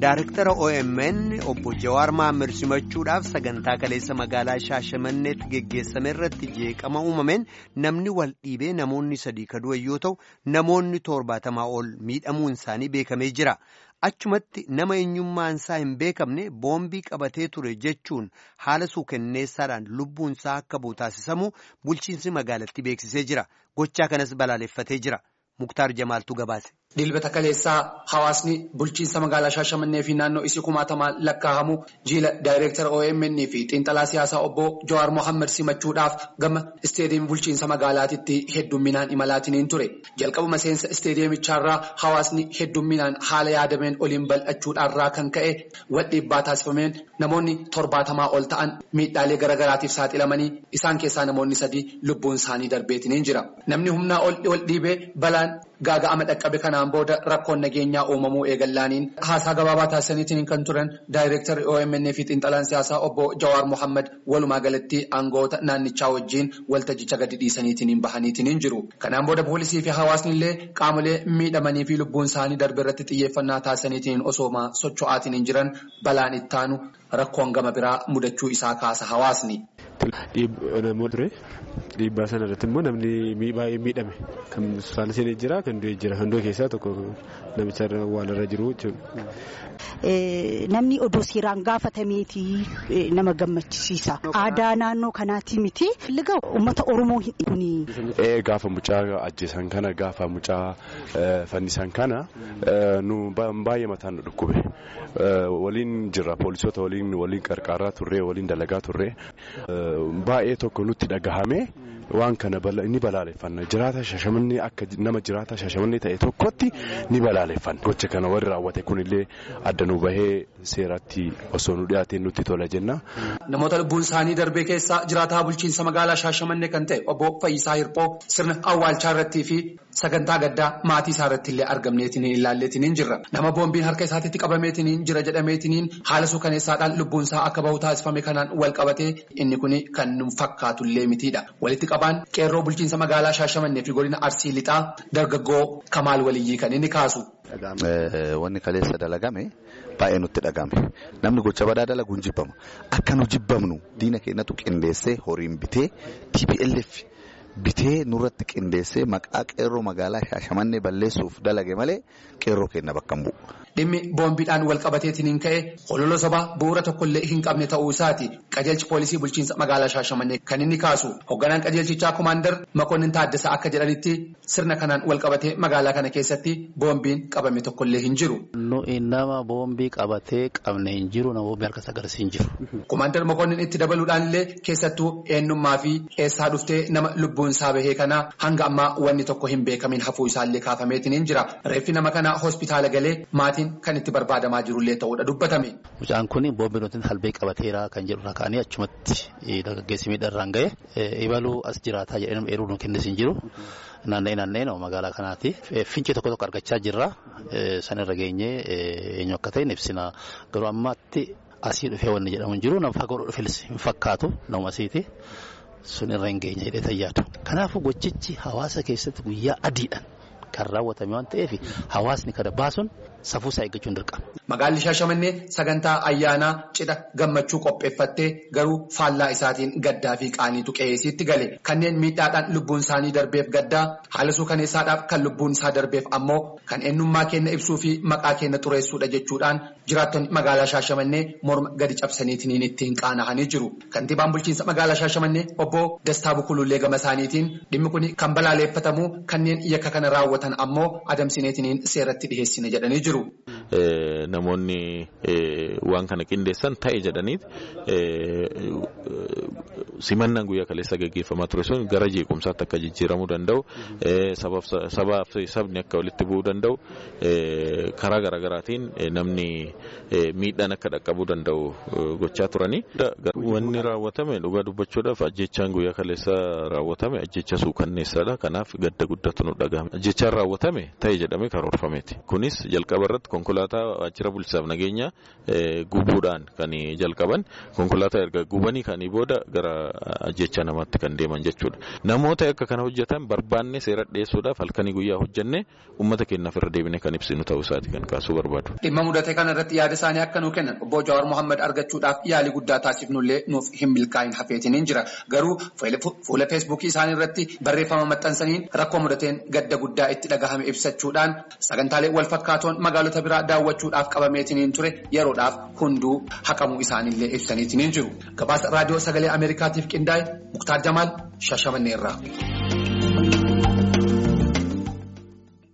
Daaraktara OMN obbo Jawaar Mahammad simachuudhaaf sagantaa kaleessa magaalaa Shaashamanneetti geggeessame irratti jeeqama uumameen namni wal dhiibee namoonni sadii kadu'an yoo ta'u namoonni torbaatamaa ol miidhamuun isaanii beekamee jira. Achumatti nama eenyummaan isaa hin beekamne boombii qabatee ture jechuun haala suukenneessaadhaan lubbuun isaa akka bu'u taasisamu bulchiinsi magaalattii beeksisee jira. Gochaa kanas balaaleffatee jira. Muktaar Jamaaltu gabaase. Dilbata kaleessaa hawaasni bulchiinsa magaalaa Shaashamannee fi naannoo isii kumaatamaan lakkaa'amu jiila daayireektara OMN fi xiinxalaa siyaasaa obbo Jawaar Mohaammed simachuudhaaf gama isteediyeemii bulchiinsa magaalaatitti heddumminaan imalaatiin ture. Jalqabuma seensa isteediyeemichaarraa hawaasni heddumminaan haala yaadameen oliin bal'achuudhaarraa kan ka'e wal dhiibbaa taasifameen namoonni torbaatamaa ol ta'an miidhaalee garaagaraatiif saaxilamanii isaan keessaa namoonni sadii lubbuun isaanii darbeetiin jira. Namni humnaa ol dhiibee balaan gaaga'ama dhaqqabe kanaan booda rakkoon nageenyaa uumamuu eegallaaniin haasaa gabaabaa taasisaniitiin kan turan daayireektarri OMN fi xiinxalaan siyaasaa obbo Jawaar Mohaammed walumaa galatti aangoota naannichaa wajjin waltajjicha gadi dhiisaniitiin bahaniitiin jiru. Kanaan booda poolisii fi hawaasni illee qaamolee miidhamanii fi lubbuun isaanii darbe irratti xiyyeeffannaa taasisaniitiin osooma socho'aatiin jiran balaan ittaanu rakkoon gama biraa mudachuu isaa kaasa hawaasni. Dhiibbaa sana irratti immoo namni baay'ee miidhame kan saala seenee jira kan du'e jira kan du'e keessaa tokko namicha awwaalarra jiru jechuudha. Namni odoo seeraan gaafatameeti nama gammachisiisa. Aadaa naannoo kanaati miti. Liga uummata Oromoo hin Gaafa mucaa ajjeesan kana gaafa mucaa fannisan kana nu baay'ee mataan nu dhukkube. Waliin jirra poolisoota waliin waliin qarqaaraa turre waliin dalagaa turre baay'ee tokko nutti dhagahame. Waan kana ni balaaleffanna jiraata shashamannee akka nama jiraata shashamannee ta'e tokkotti ni balaaleffanna. Gocha kana warri raawwate kunillee adda nu bahee seeratti osoo nu dhiyaateen nutti tola jenna. Namoota lubbuun isaanii darbee keessaa jiraataa bulchiinsa magaalaa Shaashamannee kan ta'e obbo Fayyisaa Hirphoo sirna awwaalchaa irrattii fi sagantaa gaddaa maatii isaa irratti illee argamneetiin ilaalleetiin jirra. Nama boombiin harka isaatiitti qabameetiin jira jedhameetiin haala suukaneessaadhaan lubbuun isaa akka bahu taasifame kanaan wal qabatee inni kun kan nu fakkaatullee mitiidha. Walitti qabaan qeerroo bulchiinsa magaalaa Shaashamannee fi godina Arsii Lixaa dargaggoo Kamaal Waliyyii kan inni kaasu. Wanni kaleessa dalagame baay'ee nutti dhagame namni gocha badaa dalagu hin jibbama akka nu jibbamnu diina keenyatu qindeessee horiin bitee TPLF bitee nurratti qindeessee maqaa qeerroo magaalaa Shaashamannee balleessuuf dalage malee qeerroo keenya bakka hin bu'u. Dhimmi boombiidhaan wal qabateetiin ka'e hololo sobaa bu'uura tokkollee hin qabne ta'uu isaati qajeelchi poolisii bulchiinsa magaalaa Shaashamannee kan inni kaasu hoogganaan qajeelchichaa komaandar Makonnin Taaddasaa akka jedhanitti sirna kanaan wal qabatee magaalaa kana keessatti boombiin qabame tokkollee hin jiru. Nama boombii qabatee qabne hin jiru nama boombii harkas agarsiis hin jiru. Komaandar Makonnin itti dabaluudhaan illee keessattuu eenyummaa fi eessaa dhuftee nama lubbuun isaa bahee kanaa hanga ammaa wanni tokko hin beekamin hafuu isaallee kaafameetiin hin jira. Reeffi nama kanaa hospitaala galee maatiin kan itti barbaadamaa jirullee ta'uudha dubbatame. Mucaan kun boombii nuti halbee qabateera kan jedhu ka'anii achumatti dargaggeessi miidharraan ga'e ibaluu as jiraataa jedhee nama eeruu nu kennis hin jiru. Naanna'ee naanna'ee nama magaalaa kanaati. Fincee tokko tokko argachaa jirra. Sanirra geenyee eenyu akka ta'e ibsina. Garuu ammaatti asii dhufee wanni jedhamu hin jiru. Nama fagoo dhufes hin fakkaatu nama asiiti. Sun irra hin geenye jedhee tayyaatu. Kanaafuu gochichi hawaasa keessatti guyyaa adiidhaan kan raawwatame waan ta'eef hawaasni kana baasuun safuusaa eeggachuun dirqama. Magaalli Shaashamannee sagantaa ayyaanaa cidha gammachuu qopheeffattee garuu faallaa isaatiin gaddaa fi qaaniitu qe'eesiitti gale. Kanneen miidhaadhaan lubbuun isaanii darbeef gaddaa haala suukaneessaadhaaf kan lubbuun isaa darbeef ammoo kan eenyummaa keenya ibsuu fi maqaa keenya xureessuudha jechuudhaan jiraattonni magaalaa Shaashamannee morma gadi cabsaniitiin ittiin qaana'anii jiru. Kantiibaan bulchiinsa magaalaa Shaashamannee obbo Dastaa Bukulullee gama isaaniitiin dhimmi kun kan balaaleffatamu kanneen yakka kana raawwatan ammoo adamsineetiin seeratti dhiheessine jedhanii jiru. Namoonni waan kana qindeessan ta'e jedhaniit simannaan guyyaa kaleessa gaggeeffamaa ture sun gara jeequmsaatti akka jijjiiramuu danda'u sabaaf sabni akka walitti bu'uu danda'u karaa garaagaraatiin namni miidhaan akka dhaqqabuu danda'u gochaa turanii. Wanni raawwatame dhugaa dubbachuudhaaf ajjechaan guyyaa kaleessa raawwatame ajjecha suukanneessaadha. Kanaaf gadda guddatu nu dhagahame. Ajjechaan raawwatame ta'e jedhamee karoorfameeti. Kunis jalqaba irratti konkolaataa. konkolaataa waajjira bulchiinsaaf nageenya gubuudhaan kan jalqaban konkolaataa erga gubanii kanii booda gara ajjecha namaatti kan deeman jechuudha. Namoota akka kana hojjetan barbaanne seera dhiyeessuudhaaf halkanii guyyaa hojjennee uummata keenyaaf irra deebine kan ibsinu ta'uu isaati kan kaasuu barbaadu. Dhimma mudate kana irratti yaada isaanii akka nuu kennan obbo Jawaar Mohaammed argachuudhaaf yaalii guddaa taasifnullee nuuf hin milkaa'in hafeetiniin jira. Garuu fuula feesbuukii isaanii irratti barreeffama maxxansaniin rakkoo mudateen gadda guddaa itti dhagahame ibsachuudhaan sagantaalee wal fakkaatoon magaalota biraa daawwachuudhaaf qabameetiniin ture yeroodhaaf hunduu haqamuu isaaniillee ibsaniitiniin jiru. Gabaasa raadiyoo sagalee Ameerikaatiif qindaa'e Muktaar Jamaal Shashamannee irraa.